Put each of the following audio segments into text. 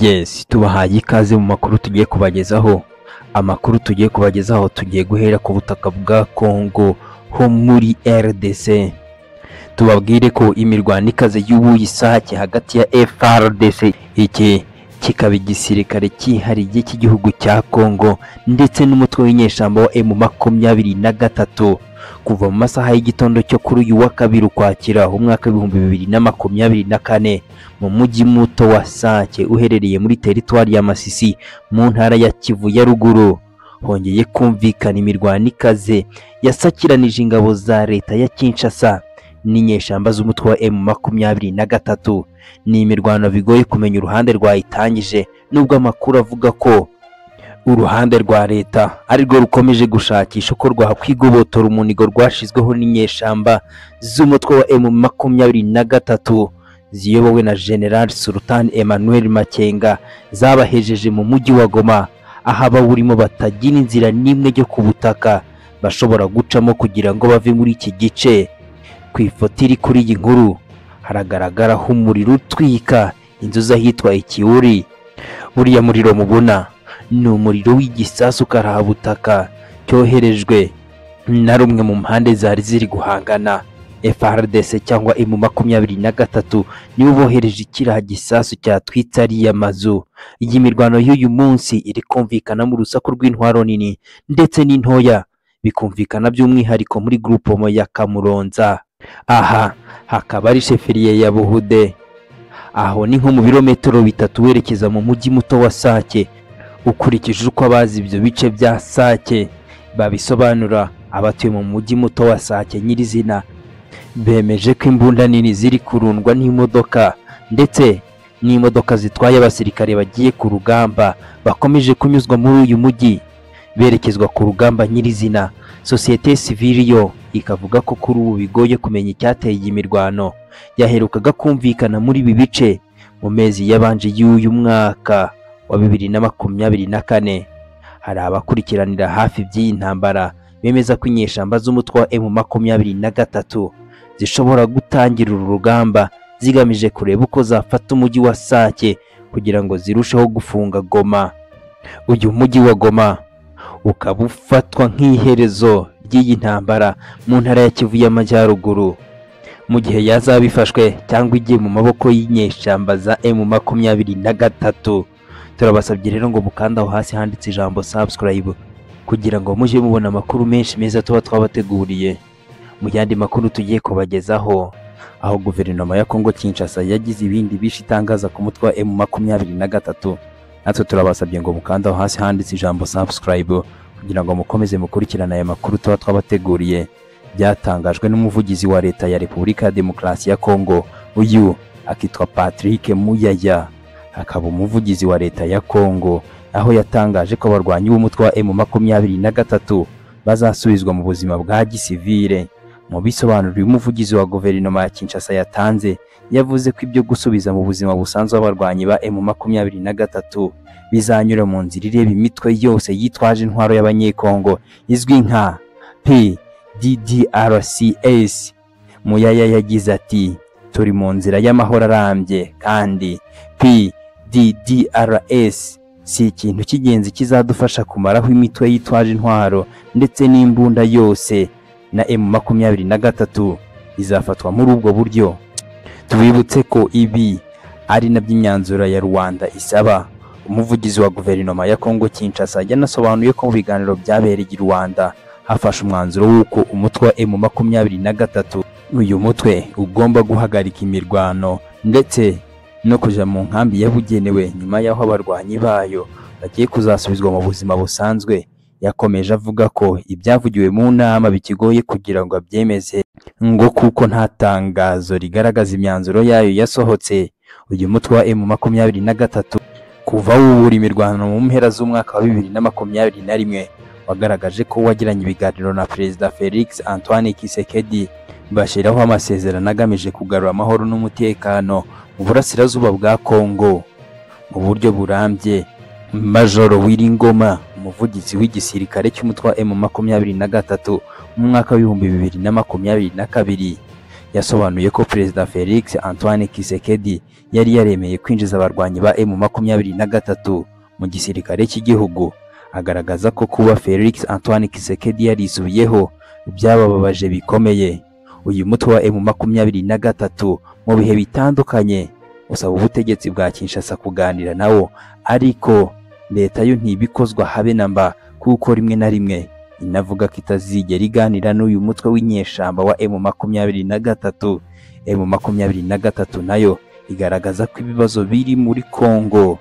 yes tubahaye ikaze mu makuru tugiye kubagezaho amakuru tugiye kubagezaho tugiye guhera ku butaka bwa kongo ho muri rdc tubabwire ko imirwano ikaze y'ubuye isake hagati ya frdc iki kikaba igisirikare cyihariye cy'igihugu cya kongo ndetse n'umutwe w'inyeshyamba wa emu makumyabiri na gatatu kuva mu masaha y'igitondo cyo kuri uyu wa kabiri ukwakira umwaka w'ibihumbi bibiri na makumyabiri na kane mu mujyi muto wa sake uherereye muri teritwari ya masisi mu ntara ya kivu ya ruguru hongeye kumvikana imirwano ikaze yasakiranije ingabo za leta ya kinshasa n'inyeshyamba z'umutwe wa emu makumyabiri na gatatu ni imirwano bigoye kumenya uruhande rwayitangije nubwo amakuru avuga ko uruhande rwa leta arirwo rukomeje gushakisha uko rwakwigobotora umunigo rwashizweho n'inyeshyamba z'umutwe wa emu makumyabiri na gatatu ziyobowe na general sultan emmanuel makenga zabahejeje mu mujyi wa goma aho abawurimo batagira inzira n'imwe yo ku butaka bashobora gucamo kugira ngo bave muri iki gice ku ifoto iri kuri iyi nkuru haragaragaraho umuriro utwika inzu z'ahitwa ikiwuri buriya muriro mubona ni umuriro w'igisasu karahabutaka cyoherejwe na rumwe mu mpande zari ziri guhangana FRDC cyangwa emu makumyabiri na gatatu nibo bohereje ikiriya gisasu cyatwitse ariya mazu iyi mirwano y'uyu munsi iri kumvikana mu rusaku rw'intwaro nini ndetse n'intoya bikumvikana by'umwihariko muri gurupomo ya kamuronza aha hakaba ari sheferiye ya buhude aho ni nko mu birometero bitatu werekeza mu mujyi muto wa sake ukurikije uko abazi ibyo bice bya sake babisobanura abatuye mu mujyi muto wa sake nyirizina bemeje ko imbunda nini ziri kurundwa n'imodoka ndetse n'imodoka zitwaye abasirikare bagiye ku rugamba bakomeje kunyuzwa muri uyu mujyi berekezwa ku rugamba nyirizina sosiyete sivili yo ikavuga ko kuri ubu bigoye kumenya icyateye iyi mirwano yaherukaga kumvikana muri ibi bice mu mezi yabanje y'uyu mwaka wa bibiri na makumyabiri na kane hari abakurikiranira hafi by'iyi ntambara bemeza ko inyeshyamba z'umutwe wa emu makumyabiri na gatatu zishobora gutangira uru rugamba zigamije kureba uko zafata umujyi wa sake kugira ngo zirusheho gufunga goma uyu mujyi wa goma ukaba ufatwa nk'iherezo ry'iyi ntambara mu ntara ya kivu y'amajyaruguru mu gihe yazaba ifashwe cyangwa igiye mu maboko y'inyeshyamba za emu makumyabiri na gatatu turabasabye rero ngo mukanda aho hasi handitse ijambo subscribe kugira ngo mujye mubona amakuru menshi meza tuba twabateguriye mu yandi makuru tugiye kubagezaho aho guverinoma ya kongo kinshasa yagize ibindi bishi itangaza ku mutwe wa emu makumyabiri na gatatu natwe turabasabye ngo mukanda aho hasi handitse ijambo subscribe kugira ngo mukomeze mukurikirane aya makuru tuba twabateguriye byatangajwe n'umuvugizi wa leta ya repubulika ya demokarasi ya kongo uyu akitwa patrick muyaya akaba umuvugizi wa leta ya kongo aho yatangaje ko abarwanyi b'umutwe wa emu makumyabiri na gatatu bazasubizwa mu buzima bwa gisivire mu bisobanuro uyu muvugizi wa guverinoma ya kinshasa yatanze yavuze ko ibyo gusubiza mu buzima busanzwe abarwanyi ba emu makumyabiri na gatatu bizanyura mu nzira ireba imitwe yose yitwaje intwaro y'abanyekongo izwi nka pddrcs muyaya yagize ati turi mu nzira y'amahoro arambye kandi pddrs si ikintu cy'ingenzi kizadufasha kumaraho imitwe yitwaje intwaro ndetse n'imbunda yose na emu makumyabiri na gatatu izafatwa muri ubwo buryo tubibutse ko ibi ari nabyo imyanzuro ya rwanda isaba umuvugizi wa guverinoma ya kongo kinshasa yanasobanuye ko mu biganiro byabereye i rwanda hafashe umwanzuro w'uko umutwe wa emu makumyabiri na gatatu uyu mutwe ugomba guhagarika imirwano ndetse no kujya mu nkambi yabugenewe nyuma y'aho abarwanyi bayo bagiye kuzasubizwa mu buzima busanzwe yakomeje avuga ko ibyavugiwe mu nama bikigoye kugira ngo abyemeze ngo kuko nta tangazo rigaragaza imyanzuro yayo yasohotse uyu mutwe wa emu makumyabiri na gatatu kuva wubura imirwano mu mpera z'umwaka wa bibiri na makumyabiri na rimwe wagaragaje ko wagiranye ibiganiro na perezida felix antoine kisekedi bashyiraho amasezerano agamije kugarura amahoro n'umutekano mu burasirazuba bwa kongo mu buryo burambye majoro wiringoma umuvugizi w'igisirikare cy'umutwe wa emu makumyabiri na gatatu mu mwaka w'ibihumbi bibiri na makumyabiri na kabiri yasobanuye ko perezida felix antoine kisekedi yari yaremeye kwinjiza abarwanyi ba emu makumyabiri na gatatu mu gisirikare cy'igihugu agaragaza ko kuba felix antoine kisekedi yarisubiyeho byabababaje bikomeye uyu mutwe wa emu makumyabiri na gatatu mu bihe bitandukanye usaba ubutegetsi bwa kinshasa kuganira nawo ariko leta yo ntibikozwa habe na mba kuko rimwe na rimwe inavuga ko itazigera iganira n'uyu mutwe w'inyeshamba wa emu makumyabiri na gatatu emu makumyabiri na gatatu nayo igaragaza ko ibibazo biri muri kongo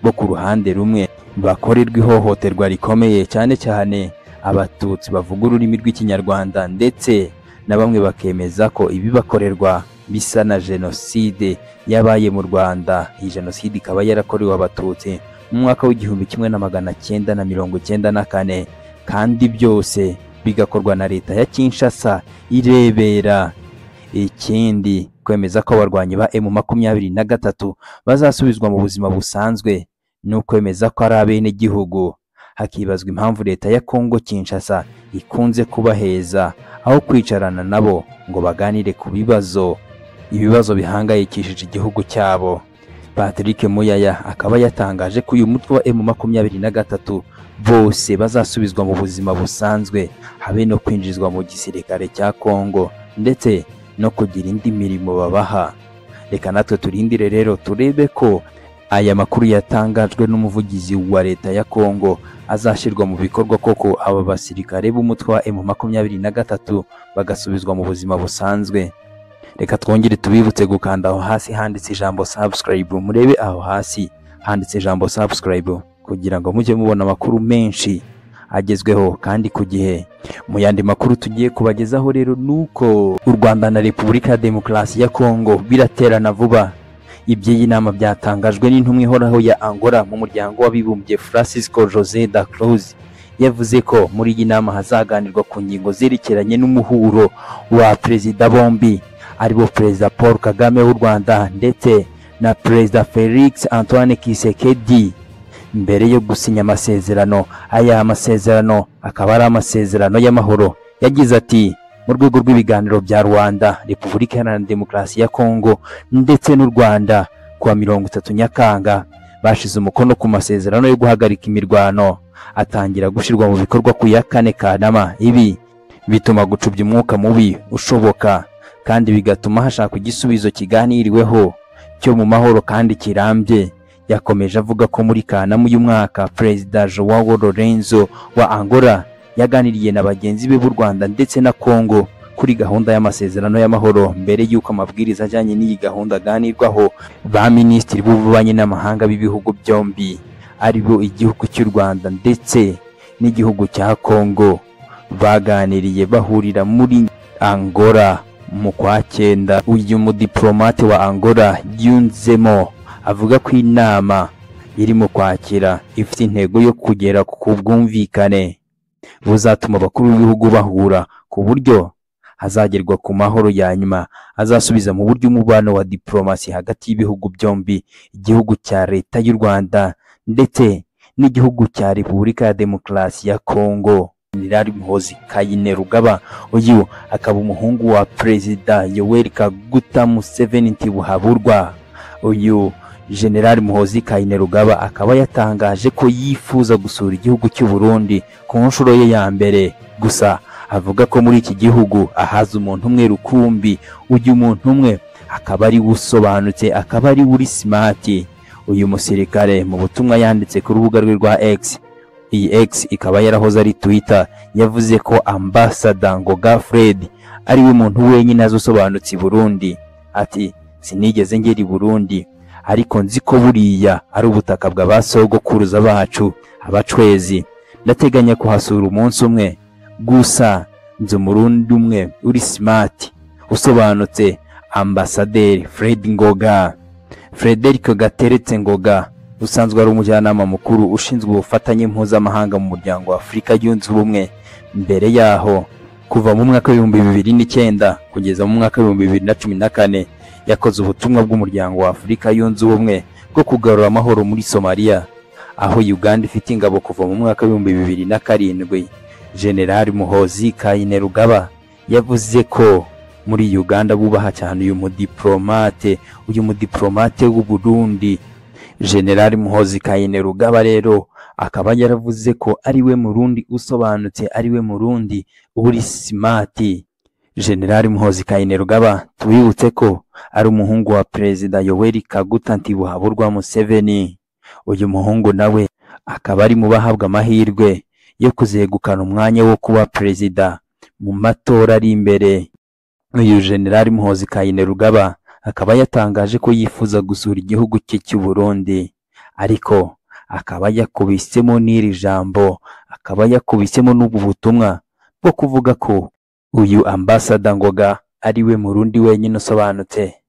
bo ku ruhande rumwe bakorerwa ihohoterwa rikomeye cyane cyane abatutsi bavuga ururimi rw'ikinyarwanda ndetse na bamwe bakemeza ko ibibakorerwa bisa na jenoside yabaye mu rwanda iyi jenoside ikaba yarakorewe abatutsi mu mwaka w'igihumbi kimwe na magana cyenda na mirongo cyenda na kane kandi byose bigakorwa na leta ya kinshasa irebera ikindi kwemeza ko abarwanyi ba emu makumyabiri na gatatu bazasubizwa mu buzima busanzwe ni ukwemeza ko ari abenegihugu hakibazwa impamvu leta ya kongo kinshasa ikunze kubaheza aho kwicarana nabo ngo baganire ku bibazo ibibazo bihangayikishije igihugu cyabo patrick muyaya akaba yatangaje ko uyu mutwe wa emu makumyabiri na gatatu bose bazasubizwa mu buzima busanzwe habe no kwinjizwa mu gisirikare cya Kongo ndetse no kugira indi mirimo babaha reka natwe turindire rero turebe ko aya makuru yatangajwe n'umuvugizi wa leta ya Kongo azashyirwa mu bikorwa koko aba basirikare b'umutwe wa M makumyabiri na gatatu bagasubizwa mu buzima busanzwe reka twongere tubibutse gukanda aho hasi handitse ijambo subscribe murebe aho hasi handitse ijambo subscribe kugira ngo mujye mubona amakuru menshi agezweho kandi ku gihe mu yandi makuru tugiye kubagezaho rero ni uko u rwanda na repubulika ya demokarasi ya kongo biraterana vuba iby'iyi nama byatangajwe n'intumwa ihoraho ya angola mu muryango w'abibumbye francisco jose da cruz yavuze ko muri iyi nama hazaganirwa ku ngingo zerekeranye n'umuhuro wa perezida bombi aribo perezida paul kagame w'u rwanda ndetse na perezida felix antoine kisekedi mbere yo gusinya amasezerano aya masezerano akaba ari amasezerano y'amahoro yagize ati mu rwego rw'ibiganiro bya rwanda repubulika iharanira demokarasi ya kongo ndetse n'u rwanda kuwa mirongo itatu nyakanga bashize umukono ku masezerano yo guhagarika imirwano atangira gushyirwa mu bikorwa ku ya kane kanama ibi bituma gucubya umwuka mubi ushoboka kandi bigatuma hashakwa igisubizo kiganiriweho cyo mu mahoro kandi kirambye yakomeje avuga ko muri Kanama uyu mwaka Perezida Joao Lorenzo wa Angola yaganiriye na bagenzi be b'u Rwanda ndetse na Kongo kuri gahunda y'amasezerano y'amahoro mbere y'uko amabwiriza ajyanye n'iyi gahunda aganirwaho ba minisitiri b'ububanyi n'amahanga b'ibihugu byombi aribo igihugu cy'u Rwanda ndetse n'igihugu cya Kongo baganiriye bahurira muri Angola mu kwa cyenda uyu mudiplomate wa Angola yunzemo avuga ko inama irimo kwakira ifite intego yo kugera ku bwumvikane buzatuma abakuru b'ibihugu bahura ku buryo hazagerwa ku mahoro ya nyuma azasubiza mu buryo umubano wa diplomasi hagati y'ibihugu byombi igihugu cya leta y'u rwanda ndetse n'igihugu cya repubulika ya demokarasi ya kongo jenerali muhozi kayine rugaba uyu akaba umuhungu wa perezida yoweri kaguta museveni ntibuhaburwa uyu General Muhozi Kainerugaba akaba yatangaje ko yifuza gusura igihugu cy'u Burundi ku nshuro ye ya mbere gusa avuga ko muri iki gihugu ahaza umuntu umwe rukumbi ujya umuntu umwe akaba ari usobanutse akaba ari uri smart uyu musirikare mu butumwa yanditse ku rubuga rwe rwa X iyi X ikaba yarahoze ari Twitter yavuze ko ambasada Ngoga Fred ari we muntu wenyine azi usobanutse i Burundi ati sinigeze ngera i Burundi ariko nzi ko buriya ari ubutaka bwa ba sogokuruza bacu abacwezi ndateganya kuhasura umunsi umwe gusa nzi umurundi umwe uri smart usobanutse ambasaderi fred ngoga frederic gateretse ngoga usanzwe ari umujyanama mukuru ushinzwe ubufatanye mpuzamahanga mu muryango wa afurika yunze ubumwe mbere yaho kuva mu mwaka w'ibihumbi bibiri n'icyenda kugeza mu mwaka w'ibihumbi bibiri na cumi na kane yakoze ubutumwa bw'umuryango wa Afurika yunze ubumwe bwo kugarura amahoro muri Somalia aho Uganda ifite ingabo kuva mu mwaka w'ibihumbi bibiri na karindwi General Muhozi Kainerugaba yavuze ko muri uganda bubaha cyane uyu mudiplomate uyu mudiplomate w'u Burundi generali muhozi kayinerugaba rero akaba yaravuze ko ariwe murundi usobanutse ariwe murundi uri simati generali muhozi kayinerugaba tubibutse ko ari umuhungu wa perezida yoweri kaguta ntibuhaburwa museveni uyu muhungu nawe akaba ari mu bahabwa amahirwe yo kuzegukana umwanya wo kuba perezida mu matora ari imbere uyu generali muhozi kayinerugaba akaba yatangaje ko yifuza gusura igihugu cye cy'u Burundi ariko akaba yakubisemo n'iri jambo akaba yakubisemo n'ubu butumwa bwo kuvuga ko uyu ambasada ngoga ariwe murundi wenyine usobanutse